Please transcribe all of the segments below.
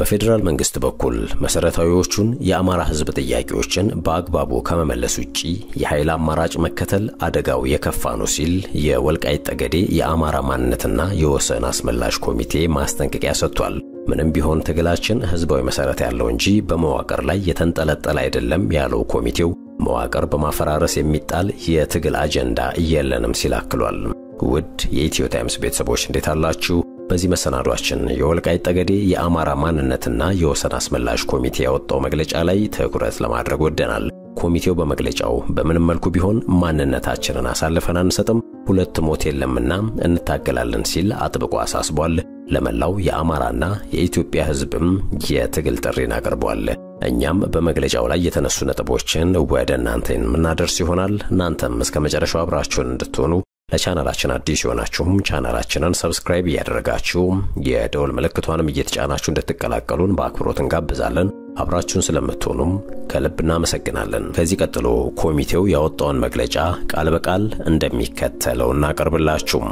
በፌዴራል መንግስት በኩል መሰረታዊዎቹን የአማራ ህዝብ ጥያቄዎችን በአግባቡ ከመመለስ ውጪ የኃይል አማራጭ መከተል አደጋው የከፋ ነው ሲል የወልቃይት ጠገዴ የአማራ ማንነትና የወሰን አስመላሽ ኮሚቴ ማስጠንቀቂያ ሰጥቷል። ምንም ቢሆን ትግላችን ህዝባዊ መሰረት ያለው እንጂ በመዋቅር ላይ የተንጠለጠለ አይደለም ያለው ኮሚቴው መዋቅር በማፈራረስ የሚጣል የትግል አጀንዳ የለንም ሲል አክሏል። ውድ የኢትዮ ታይምስ ቤተሰቦች እንዴት አላችሁ? በዚህ መሰናዷችን የወልቃይት ጠገዴ የአማራ ማንነትና የወሰን አስመላሽ ኮሚቴ ያወጣው መግለጫ ላይ ትኩረት ለማድረግ ወደናል። ኮሚቴው በመግለጫው በምንም መልኩ ቢሆን ማንነታችንን አሳልፈን አንሰጥም፣ ሁለት ሞት የለምና እንታገላለን ሲል አጥብቆ አሳስቧል። ለመላው የአማራና የኢትዮጵያ ህዝብም የትግል ጥሪን አቅርቧል። እኛም በመግለጫው ላይ የተነሱ ነጥቦችን ወደ እናንተ የምናደርስ ይሆናል። እናንተም እስከ መጨረሻው አብራችሁን እንድትሆኑ ለቻናላችን አዲስ የሆናችሁም ቻናላችንን ሰብስክራይብ እያደረጋችሁ የደወል ምልክቷንም እየተጫናችሁ እንድትቀላቀሉን በአክብሮት እንጋብዛለን። አብራችሁን ስለምትሆኑም ከልብ እናመሰግናለን። ከዚህ ቀጥሎ ኮሚቴው ያወጣውን መግለጫ ቃል በቃል እንደሚከተለው እናቀርብላችሁም።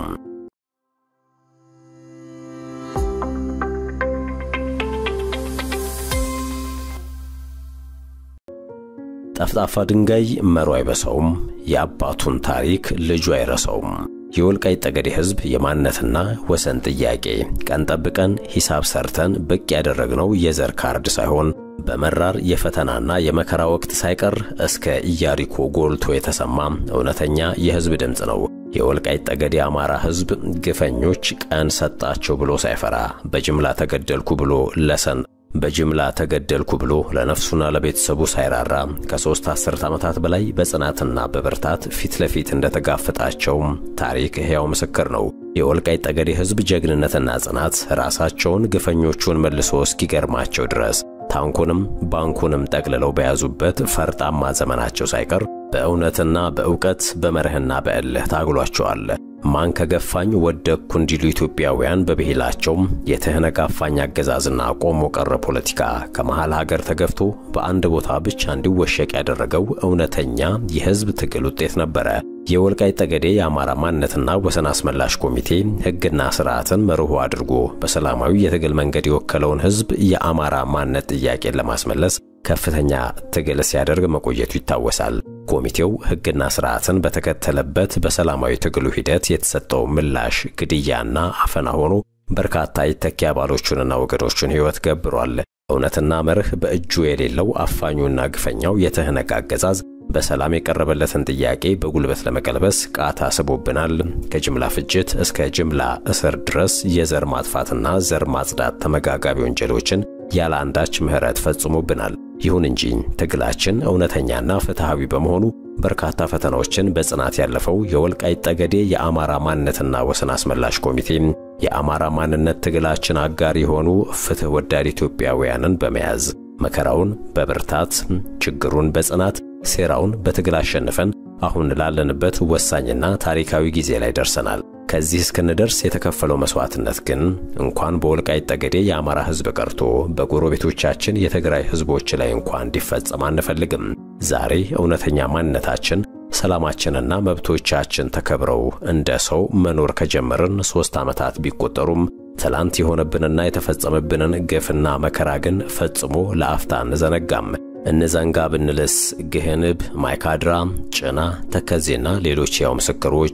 ጠፍጣፋ ድንጋይ መሮ አይበሳውም፣ የአባቱን ታሪክ ልጁ አይረሳውም። የወልቃይት ጠገዴ ሕዝብ የማንነትና ወሰን ጥያቄ ቀን ጠብቀን ሂሳብ ሰርተን ብቅ ያደረግነው የዘር ካርድ ሳይሆን በመራር የፈተናና የመከራ ወቅት ሳይቀር እስከ ኢያሪኮ ጎልቶ የተሰማ እውነተኛ የሕዝብ ድምፅ ነው። የወልቃይት ጠገዴ አማራ ሕዝብ ግፈኞች ቀን ሰጣቸው ብሎ ሳይፈራ በጅምላ ተገደልኩ ብሎ ለሰን በጅምላ ተገደልኩ ብሎ ለነፍሱና ለቤተሰቡ ሳይራራ ከሦስት አስርት ዓመታት በላይ በጽናትና በብርታት ፊት ለፊት እንደተጋፈጣቸው ታሪክ ሕያው ምስክር ነው። የወልቃይት ጠገዴ ሕዝብ ጀግንነትና ጽናት ራሳቸውን ግፈኞቹን መልሶ እስኪገርማቸው ድረስ ታንኩንም ባንኩንም ጠቅልለው በያዙበት ፈርጣማ ዘመናቸው ሳይቀር በእውነትና በእውቀት በመርህና በእልህ ታግሏቸዋል። ማን ከገፋኝ ወደቅኩ እንዲሉ ኢትዮጵያውያን በብሂላቸው የትህነግ አፋኝ አገዛዝና ቆሞ ቀረ ፖለቲካ ከመሃል ሀገር ተገፍቶ በአንድ ቦታ ብቻ እንዲወሸቅ ያደረገው እውነተኛ የሕዝብ ትግል ውጤት ነበረ። የወልቃይት ጠገዴ የአማራ ማንነትና ወሰን አስመላሽ ኮሚቴ ሕግና ስርዓትን መርሆ አድርጎ በሰላማዊ የትግል መንገድ የወከለውን ሕዝብ የአማራ ማንነት ጥያቄን ለማስመለስ ከፍተኛ ትግል ሲያደርግ መቆየቱ ይታወሳል። ኮሚቴው ሕግና ስርዓትን በተከተለበት በሰላማዊ ትግሉ ሂደት የተሰጠው ምላሽ ግድያና አፈና ሆኖ በርካታ የተኪ አባሎቹንና ወገኖቹን ሕይወት ገብሯል። እውነትና መርህ በእጁ የሌለው አፋኙና ግፈኛው የትህነግ አገዛዝ በሰላም የቀረበለትን ጥያቄ በጉልበት ለመቀልበስ ቃታ ስቦብናል። ከጅምላ ፍጅት እስከ ጅምላ እስር ድረስ የዘር ማጥፋትና ዘር ማጽዳት ተመጋጋቢ ወንጀሎችን ያለ አንዳች ምሕረት ፈጽሞብናል። ይሁን እንጂ ትግላችን እውነተኛና ፍትሐዊ በመሆኑ በርካታ ፈተናዎችን በጽናት ያለፈው የወልቃይት ጠገዴ የአማራ ማንነትና ወሰን አስመላሽ ኮሚቴ የአማራ ማንነት ትግላችን አጋር የሆኑ ፍትሕ ወዳድ ኢትዮጵያውያንን በመያዝ መከራውን በብርታት ችግሩን በጽናት ሴራውን በትግል አሸንፈን አሁን ላለንበት ወሳኝና ታሪካዊ ጊዜ ላይ ደርሰናል። ከዚህ እስክንደርስ የተከፈለው መስዋዕትነት ግን እንኳን በወልቃይት ጠገዴ የአማራ ሕዝብ ቀርቶ በጎረቤቶቻችን የትግራይ ሕዝቦች ላይ እንኳን እንዲፈጸም አንፈልግም። ዛሬ እውነተኛ ማንነታችን፣ ሰላማችንና መብቶቻችን ተከብረው እንደ ሰው መኖር ከጀመርን ሦስት ዓመታት ቢቆጠሩም ትላንት የሆነብንና የተፈጸመብንን ግፍና መከራ ግን ፈጽሞ ለአፍታ እንዘነጋም። እነዘንጋ ብንልስ ግህንብ፣ ማይካድራ፣ ጭና፣ ተከዜና ሌሎች ያው ምስክሮች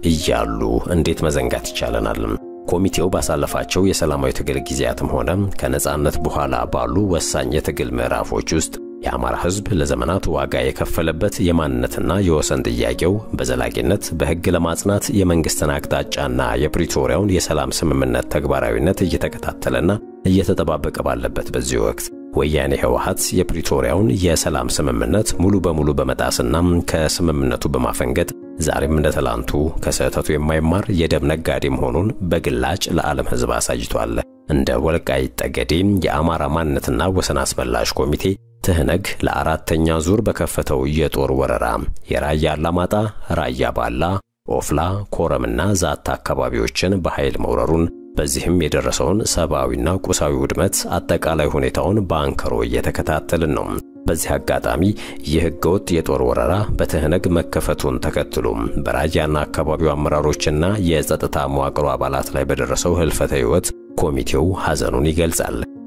እያሉ እንዴት መዘንጋት ይቻለናል? ኮሚቴው ባሳለፋቸው የሰላማዊ ትግል ጊዜያትም ሆነ ከነጻነት በኋላ ባሉ ወሳኝ የትግል ምዕራፎች ውስጥ የአማራ ሕዝብ ለዘመናት ዋጋ የከፈለበት የማንነትና የወሰን ጥያቄው በዘላቂነት በሕግ ለማጽናት የመንግሥትን አቅጣጫና የፕሪቶሪያውን የሰላም ስምምነት ተግባራዊነት እየተከታተለና እየተጠባበቀ ባለበት በዚህ ወቅት ወያኔ ህወሓት የፕሪቶሪያውን የሰላም ስምምነት ሙሉ በሙሉ በመጣስና ከስምምነቱ በማፈንገጥ ዛሬም እንደ ትላንቱ ከስህተቱ የማይማር የደም ነጋዴ መሆኑን በግላጭ ለዓለም ሕዝብ አሳይቷል። እንደ ወልቃይት ጠገዴ የአማራ ማንነትና ወሰን አስመላሽ ኮሚቴ ትህነግ ለአራተኛ ዙር በከፈተው የጦር ወረራ የራያ አላማጣ፣ ራያ ባላ፣ ኦፍላ፣ ኮረምና ዛታ አካባቢዎችን በኃይል መውረሩን በዚህም የደረሰውን ሰብአዊና ቁሳዊ ውድመት አጠቃላይ ሁኔታውን በአንክሮ እየተከታተልን ነው። በዚህ አጋጣሚ ይህ ህገወጥ የጦር ወረራ በትህነግ መከፈቱን ተከትሎ በራያና አካባቢው አመራሮችና የጸጥታ መዋቅሩ አባላት ላይ በደረሰው ህልፈተ ሕይወት ኮሚቴው ሐዘኑን ይገልጻል።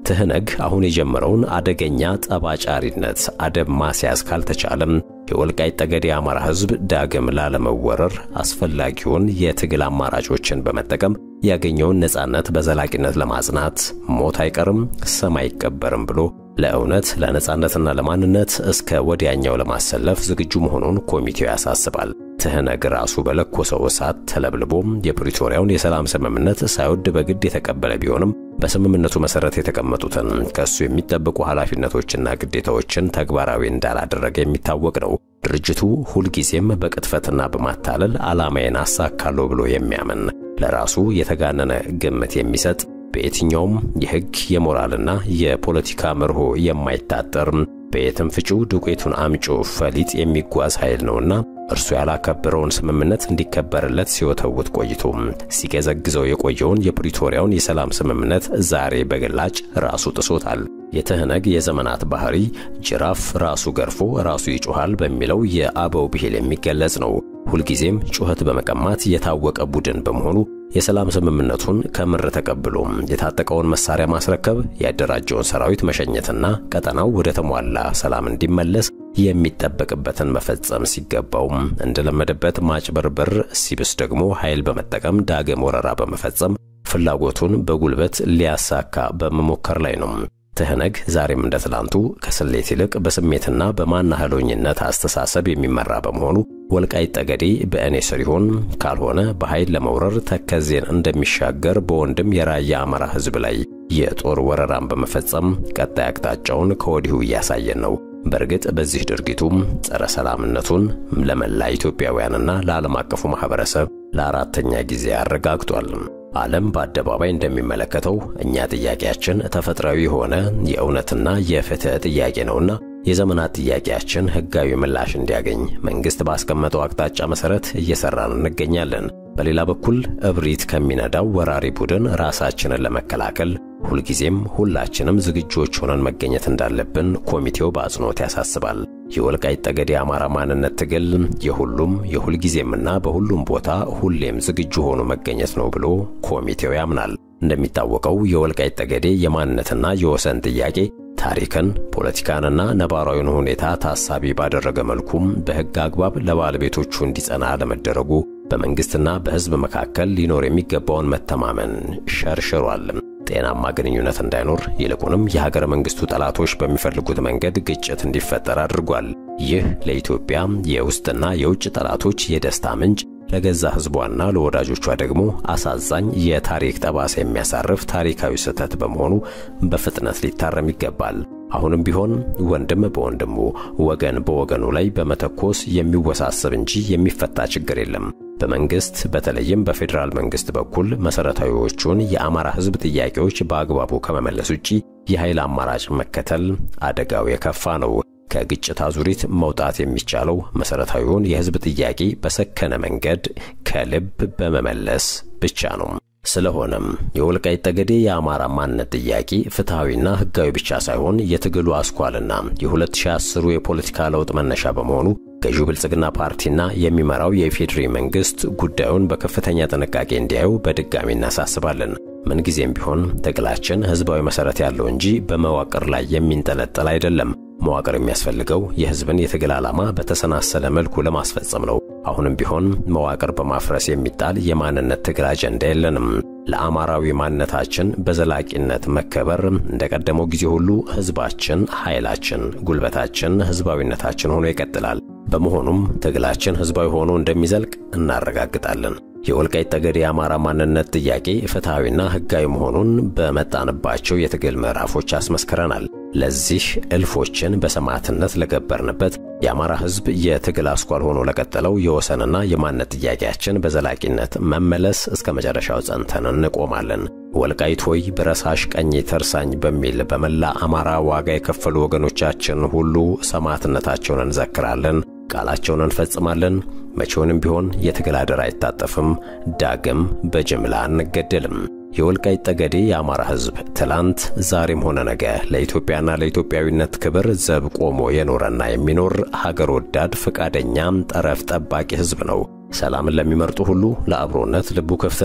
ትህነግ አሁን የጀመረውን አደገኛ ጠባጫሪነት አደብ ማስያዝ ካልተቻለም የወልቃይት ጠገዴ የአማራ ሕዝብ ዳግም ላለመወረር አስፈላጊውን የትግል አማራጮችን በመጠቀም ያገኘውን ነጻነት በዘላቂነት ለማጽናት ሞት አይቀርም፣ ሰም አይቀበርም ብሎ ለእውነት ለነጻነትና ለማንነት እስከ ወዲያኛው ለማሰለፍ ዝግጁ መሆኑን ኮሚቴው ያሳስባል። ትህነግ ራሱ በለኮሰው እሳት ተለብልቦም የፕሪቶሪያውን የሰላም ስምምነት ሳይወድ በግድ የተቀበለ ቢሆንም በስምምነቱ መሰረት የተቀመጡትን ከእሱ የሚጠበቁ ኃላፊነቶችና ግዴታዎችን ተግባራዊ እንዳላደረገ የሚታወቅ ነው። ድርጅቱ ሁልጊዜም በቅጥፈትና በማታለል ዓላማዬን አሳካለሁ ብሎ የሚያምን ለራሱ የተጋነነ ግምት የሚሰጥ በየትኛውም የሕግ የሞራልና የፖለቲካ መርሆ የማይታጠር በየትም ፍጩ ዱቄቱን አምጮ ፈሊጥ የሚጓዝ ኃይል ነውና እርሱ ያላከበረውን ስምምነት እንዲከበርለት ሲወተውት ቆይቶ ሲገዘግዘው የቆየውን የፕሪቶሪያውን የሰላም ስምምነት ዛሬ በግላጭ ራሱ ጥሶታል። የትህነግ የዘመናት ባህሪ ጅራፍ ራሱ ገርፎ ራሱ ይጮኻል በሚለው የአበው ብሂል የሚገለጽ ነው። ሁልጊዜም ጩኸት በመቀማት የታወቀ ቡድን በመሆኑ የሰላም ስምምነቱን ከምር ተቀብሎ የታጠቀውን መሳሪያ ማስረከብ፣ ያደራጀውን ሰራዊት መሸኘትና ቀጠናው ወደ ተሟላ ሰላም እንዲመለስ የሚጠበቅበትን መፈጸም ሲገባው እንደለመደበት ማጭበርበር፣ ሲብስ ደግሞ ኃይል በመጠቀም ዳግም ወረራ በመፈጸም ፍላጎቱን በጉልበት ሊያሳካ በመሞከር ላይ ነው። ትህነግ ዛሬም እንደ ትላንቱ ከስሌት ይልቅ በስሜትና በማናህሎኝነት አስተሳሰብ የሚመራ በመሆኑ ወልቃይት ጠገዴ በእኔ ስር ይሆን ካልሆነ በኃይል ለመውረር ተከዜን እንደሚሻገር በወንድም የራያ አማራ ሕዝብ ላይ የጦር ወረራን በመፈጸም ቀጣይ አቅጣጫውን ከወዲሁ እያሳየን ነው። በእርግጥ በዚህ ድርጊቱም ጸረ ሰላምነቱን ለመላ ኢትዮጵያውያንና ለዓለም አቀፉ ማኅበረሰብ ለአራተኛ ጊዜ አረጋግጧል። ዓለም በአደባባይ እንደሚመለከተው እኛ ጥያቄያችን ተፈጥሯዊ የሆነ የእውነትና የፍትሕ ጥያቄ ነውና የዘመናት ጥያቄያችን ሕጋዊ ምላሽ እንዲያገኝ መንግሥት ባስቀመጠው አቅጣጫ መሠረት እየሠራን እንገኛለን። በሌላ በኩል እብሪት ከሚነዳው ወራሪ ቡድን ራሳችንን ለመከላከል ሁልጊዜም ሁላችንም ዝግጆች ሆነን መገኘት እንዳለብን ኮሚቴው በአጽንኦት ያሳስባል። የወልቃይት ጠገዴ የአማራ ማንነት ትግል የሁሉም የሁልጊዜምና በሁሉም ቦታ ሁሌም ዝግጁ ሆኖ መገኘት ነው ብሎ ኮሚቴው ያምናል። እንደሚታወቀው የወልቃይት ጠገዴ የማንነትና የወሰን ጥያቄ ታሪክን፣ ፖለቲካንና ነባራዊን ሁኔታ ታሳቢ ባደረገ መልኩም በሕግ አግባብ ለባለቤቶቹ እንዲጸና ለመደረጉ በመንግሥትና በሕዝብ መካከል ሊኖር የሚገባውን መተማመን ሸርሽሯል። ጤናማ ግንኙነት እንዳይኖር ይልቁንም የሀገረ መንግሥቱ ጠላቶች በሚፈልጉት መንገድ ግጭት እንዲፈጠር አድርጓል። ይህ ለኢትዮጵያ የውስጥና የውጭ ጠላቶች የደስታ ምንጭ ለገዛ ሕዝቧና ለወዳጆቿ ደግሞ አሳዛኝ የታሪክ ጠባሳ የሚያሳርፍ ታሪካዊ ስህተት በመሆኑ በፍጥነት ሊታረም ይገባል። አሁንም ቢሆን ወንድም በወንድሙ ወገን በወገኑ ላይ በመተኮስ የሚወሳሰብ እንጂ የሚፈታ ችግር የለም። በመንግስት በተለይም በፌዴራል መንግስት በኩል መሰረታዊዎቹን የአማራ ሕዝብ ጥያቄዎች በአግባቡ ከመመለስ ውጪ የኃይል አማራጭ መከተል አደጋው የከፋ ነው። ከግጭት አዙሪት መውጣት የሚቻለው መሰረታዊውን የሕዝብ ጥያቄ በሰከነ መንገድ ከልብ በመመለስ ብቻ ነው። ስለሆነም የወልቃይት ጠገዴ የአማራ ማንነት ጥያቄ ፍትሐዊና ሕጋዊ ብቻ ሳይሆን የትግሉ አስኳልና የ2010 የፖለቲካ ለውጥ መነሻ በመሆኑ ገዢው ብልጽግና ፓርቲና የሚመራው የኢፌዴሪ መንግስት ጉዳዩን በከፍተኛ ጥንቃቄ እንዲያዩ በድጋሚ እናሳስባለን። ምንጊዜም ቢሆን ትግላችን ሕዝባዊ መሠረት ያለው እንጂ በመዋቅር ላይ የሚንጠለጠል አይደለም። መዋቅር የሚያስፈልገው የሕዝብን የትግል ዓላማ በተሰናሰለ መልኩ ለማስፈጸም ነው። አሁንም ቢሆን መዋቅር በማፍረስ የሚጣል የማንነት ትግል አጀንዳ የለንም። ለአማራዊ ማንነታችን በዘላቂነት መከበር እንደ ቀደመው ጊዜ ሁሉ ሕዝባችን ኃይላችን፣ ጉልበታችን፣ ሕዝባዊነታችን ሆኖ ይቀጥላል። በመሆኑም ትግላችን ሕዝባዊ ሆኖ እንደሚዘልቅ እናረጋግጣለን። የወልቃይት ጠገዴ የአማራ ማንነት ጥያቄ ፍትሐዊና ሕጋዊ መሆኑን በመጣንባቸው የትግል ምዕራፎች አስመስክረናል። ለዚህ እልፎችን በሰማዕትነት ለገበርንበት የአማራ ሕዝብ የትግል አስኳል ሆኖ ለቀጠለው የወሰንና የማንነት ጥያቄያችን በዘላቂነት መመለስ እስከ መጨረሻው ጸንተን እንቆማለን። ወልቃይት ሆይ ብረሳሽ ቀኝ ተርሳኝ በሚል በመላ አማራ ዋጋ የከፈሉ ወገኖቻችን ሁሉ ሰማዕትነታቸውን እንዘክራለን፣ ቃላቸውን እንፈጽማለን። መቼውንም ቢሆን የትግል አደራ አይታጠፍም፣ ዳግም በጅምላ አንገደልም። የወልቃይት ጠገዴ የአማራ ሕዝብ ትላንት ዛሬም ሆነ ነገ ለኢትዮጵያና ለኢትዮጵያዊነት ክብር ዘብ ቆሞ የኖረና የሚኖር ሀገር ወዳድ ፈቃደኛም ጠረፍ ጠባቂ ሕዝብ ነው። ሰላምን ለሚመርጡ ሁሉ ለአብሮነት ልቡ ክፍት ነው።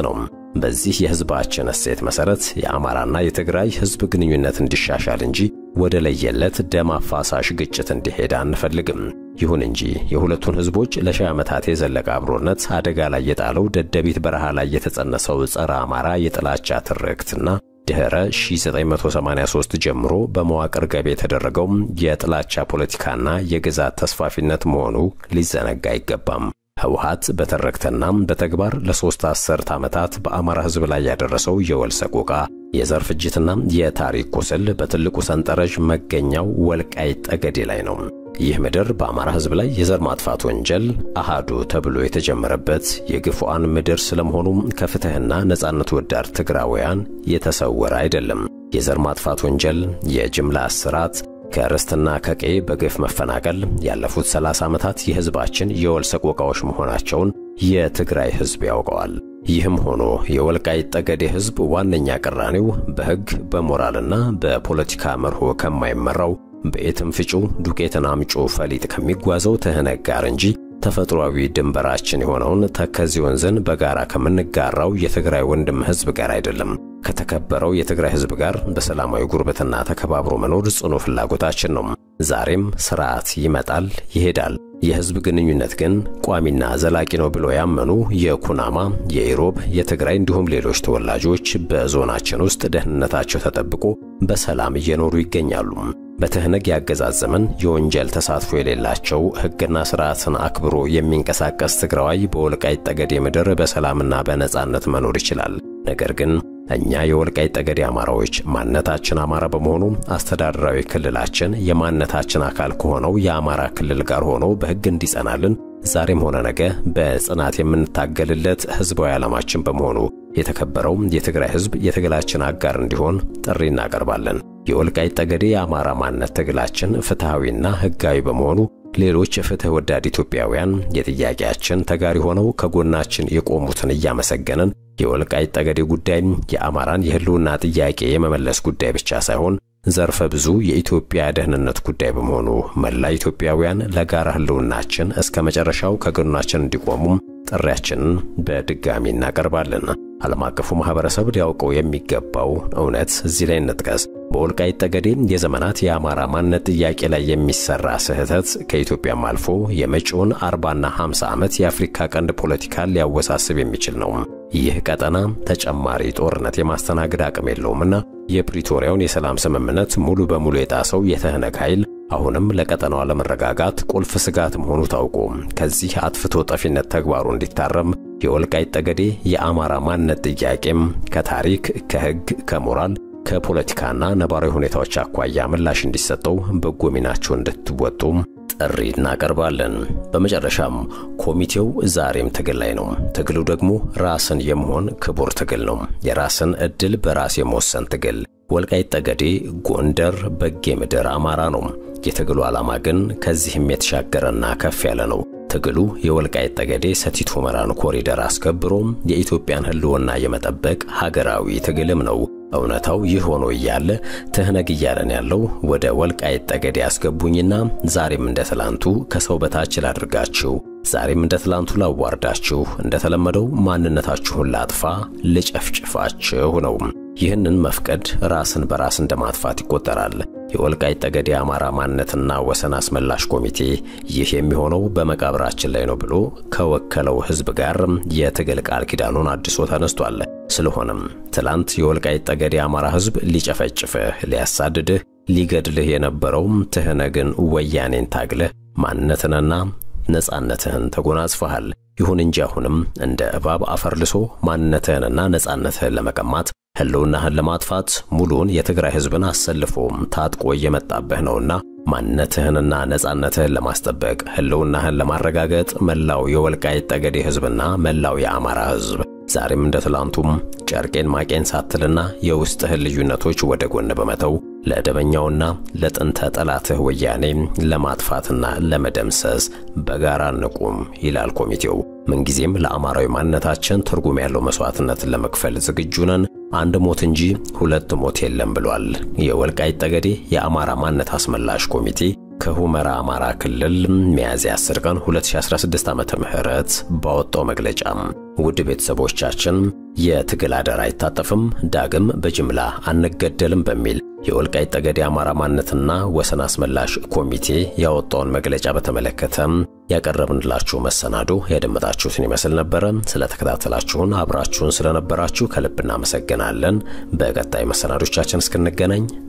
በዚህ የሕዝባችን እሴት መሠረት የአማራና የትግራይ ሕዝብ ግንኙነት እንዲሻሻል እንጂ ወደ ለየለት ደም አፋሳሽ ግጭት እንዲሄድ አንፈልግም። ይሁን እንጂ የሁለቱን ሕዝቦች ለሺህ ዓመታት የዘለቀ አብሮነት አደጋ ላይ የጣለው ደደቢት በረሃ ላይ የተጸነሰው ጸረ አማራ የጥላቻ ትርክትና ድኅረ 1983 ጀምሮ በመዋቅር ገቢ የተደረገው የጥላቻ ፖለቲካና የግዛት ተስፋፊነት መሆኑ ሊዘነጋ አይገባም። ህወሓት በትርክትና በተግባር ለሦስት አስርት ዓመታት በአማራ ሕዝብ ላይ ያደረሰው የወል ሰቆቃ፣ የዘር ፍጅትና የታሪክ ቁስል በትልቁ ሰንጠረዥ መገኛው ወልቃይት ጠገዴ ላይ ነው። ይህ ምድር በአማራ ሕዝብ ላይ የዘር ማጥፋት ወንጀል አሃዱ ተብሎ የተጀመረበት የግፉአን ምድር ስለመሆኑ ከፍትሕና ነጻነት ወዳድ ትግራውያን የተሰወረ አይደለም። የዘር ማጥፋት ወንጀል፣ የጅምላ እስራት ከርስትና ከቀዬ በግፍ መፈናቀል ያለፉት 30 ዓመታት የሕዝባችን የወል ሰቆቃዎች መሆናቸውን የትግራይ ሕዝብ ያውቀዋል። ይህም ሆኖ የወልቃይት ጠገዴ ሕዝብ ዋነኛ ቅራኔው በሕግ በሞራልና በፖለቲካ መርሆ ከማይመራው በየትም ፍጩ ዱቄትን አምጩ ፈሊጥ ከሚጓዘው ትህነግ ጋር እንጂ ተፈጥሯዊ ድንበራችን የሆነውን ተከዜ ወንዝን በጋራ ከምንጋራው የትግራይ ወንድም ሕዝብ ጋር አይደለም። ከተከበረው የትግራይ ሕዝብ ጋር በሰላማዊ ጉርብትና ተከባብሮ መኖር ጽኑ ፍላጎታችን ነው። ዛሬም ስርዓት ይመጣል ይሄዳል። የሕዝብ ግንኙነት ግን ቋሚና ዘላቂ ነው ብሎ ያመኑ የኩናማ፣ የኢሮብ፣ የትግራይ እንዲሁም ሌሎች ተወላጆች በዞናችን ውስጥ ደህንነታቸው ተጠብቆ በሰላም እየኖሩ ይገኛሉ። በትህነግ ያገዛዝ ዘመን የወንጀል ተሳትፎ የሌላቸው ሕግና ስርዓትን አክብሮ የሚንቀሳቀስ ትግራዋይ በወልቃይት ጠገዴ ምድር በሰላምና በነጻነት መኖር ይችላል። ነገር ግን እኛ የወልቃይት ጠገዴ አማራዎች ማንነታችን አማራ በመሆኑ አስተዳደራዊ ክልላችን የማንነታችን አካል ከሆነው የአማራ ክልል ጋር ሆኖ በሕግ እንዲጸናልን ዛሬም ሆነ ነገ በጽናት የምንታገልለት ሕዝባዊ ዓላማችን በመሆኑ የተከበረው የትግራይ ሕዝብ የትግላችን አጋር እንዲሆን ጥሪ እናቀርባለን። የወልቃይት ጠገዴ የአማራ ማንነት ትግላችን ፍትሐዊና ሕጋዊ በመሆኑ ሌሎች ፍትሕ ወዳድ ኢትዮጵያውያን የጥያቄያችን ተጋሪ ሆነው ከጎናችን የቆሙትን እያመሰገንን የወልቃይት ጠገዴ ጉዳይ የአማራን የሕልውና ጥያቄ የመመለስ ጉዳይ ብቻ ሳይሆን ዘርፈ ብዙ የኢትዮጵያ ደህንነት ጉዳይ በመሆኑ መላ ኢትዮጵያውያን ለጋራ ሕልውናችን እስከ መጨረሻው ከጎናችን እንዲቆሙም ጥሪያችንን በድጋሚ እናቀርባለን። ዓለም አቀፉ ማህበረሰብ ሊያውቀው የሚገባው እውነት እዚህ ላይ እንጥቀስ። በወልቃይት ጠገዴ የዘመናት የአማራ ማንነት ጥያቄ ላይ የሚሰራ ስህተት ከኢትዮጵያም አልፎ የመጪውን አርባና ሃምሳ ዓመት የአፍሪካ ቀንድ ፖለቲካን ሊያወሳስብ የሚችል ነው። ይህ ቀጠና ተጨማሪ ጦርነት የማስተናገድ አቅም የለውምና የፕሪቶሪያውን የሰላም ስምምነት ሙሉ በሙሉ የጣሰው የትህነግ ኃይል አሁንም ለቀጠናው አለመረጋጋት ቁልፍ ስጋት መሆኑ ታውቆ ከዚህ አጥፍቶ ጠፊነት ተግባሩ እንዲታረም የወልቃይት ጠገዴ የአማራ ማንነት ጥያቄም ከታሪክ፣ ከሕግ፣ ከሞራል፣ ከፖለቲካና ነባራዊ ሁኔታዎች አኳያ ምላሽ እንዲሰጠው በጎ ሚናቸው እንድትወጡ ጥሪ እናቀርባለን። በመጨረሻም ኮሚቴው ዛሬም ትግል ላይ ነው። ትግሉ ደግሞ ራስን የመሆን ክቡር ትግል ነው። የራስን ዕድል በራስ የመወሰን ትግል። ወልቃይት ጠገዴ፣ ጎንደር፣ በጌ ምድር አማራ ነው። የትግሉ ዓላማ ግን ከዚህም የተሻገረና ከፍ ያለ ነው። ትግሉ የወልቃይት ጠገዴ ሰቲት ሁመራን ኮሪደር አስከብሮ የኢትዮጵያን ሕልውና የመጠበቅ ሀገራዊ ትግልም ነው። እውነታው ይህ ሆኖ እያለ ትህነግ እያለን ያለው ወደ ወልቃይት ጠገዴ ያስገቡኝና ዛሬም እንደ ትላንቱ ከሰው በታች ላድርጋችሁ፣ ዛሬም እንደ ትላንቱ ላዋርዳችሁ፣ እንደተለመደው ማንነታችሁን ላጥፋ፣ ልጨፍጭፋችሁ ነው። ይህንን መፍቀድ ራስን በራስ እንደማጥፋት ይቆጠራል። የወልቃይት ጠገዴ የአማራ ማንነትና ወሰን አስመላሽ ኮሚቴ ይህ የሚሆነው በመቃብራችን ላይ ነው ብሎ ከወከለው ሕዝብ ጋር የትግል ቃል ኪዳኑን አድሶ ተነስቷል። ስለሆነም ትላንት የወልቃይት ጠገዴ የአማራ ሕዝብ ሊጨፈጭፍህ፣ ሊያሳድድህ፣ ሊገድልህ የነበረውም ትህነግን ወያኔን ታግለህ ማንነትንና ነጻነትህን ተጎናጽፈሃል። ይሁን እንጂ አሁንም እንደ እባብ አፈር ልሶ ማንነትህንና ነጻነትህን ለመቀማት ሕልውናህን ለማጥፋት ሙሉውን የትግራይ ሕዝብን አሰልፎ ታጥቆ እየመጣብህ ነውና ማንነትህንና ነጻነትህን ለማስጠበቅ ሕልውናህን ለማረጋገጥ መላው የወልቃይት ጠገዴ ሕዝብና መላው የአማራ ሕዝብ ዛሬም እንደ ትላንቱም ጨርቄን ማቄን ሳትልና የውስጥህን ልዩነቶች ወደ ጎን በመተው ለደበኛውና ለጥንተ ጠላትህ ወያኔ ለማጥፋትና ለመደምሰስ በጋራ እንቁም ይላል ኮሚቴው። ምንጊዜም ለአማራዊ ማንነታችን ትርጉም ያለው መስዋዕትነትን ለመክፈል ዝግጁ ነን። አንድ ሞት እንጂ ሁለት ሞት የለም ብሏል የወልቃይት ጠገዴ የአማራ ማንነት አስመላሽ ኮሚቴ ከሁመራ አማራ ክልል ሚያዝያ 10 ቀን 2016 ዓመተ ምህረት ባወጣው መግለጫ ውድ ቤተሰቦቻችን የትግል አደራ አይታጠፍም፣ ዳግም በጅምላ አንገደልም በሚል የወልቃይት ጠገዴ አማራ ማንነትና ወሰን አስመላሽ ኮሚቴ ያወጣውን መግለጫ በተመለከተ ያቀረብንላችሁ መሰናዶ ያደመጣችሁትን ይመስል ነበረ። ስለተከታተላችሁን አብራችሁን ስለነበራችሁ ከልብ እናመሰግናለን። በቀጣይ መሰናዶቻችን እስክንገናኝ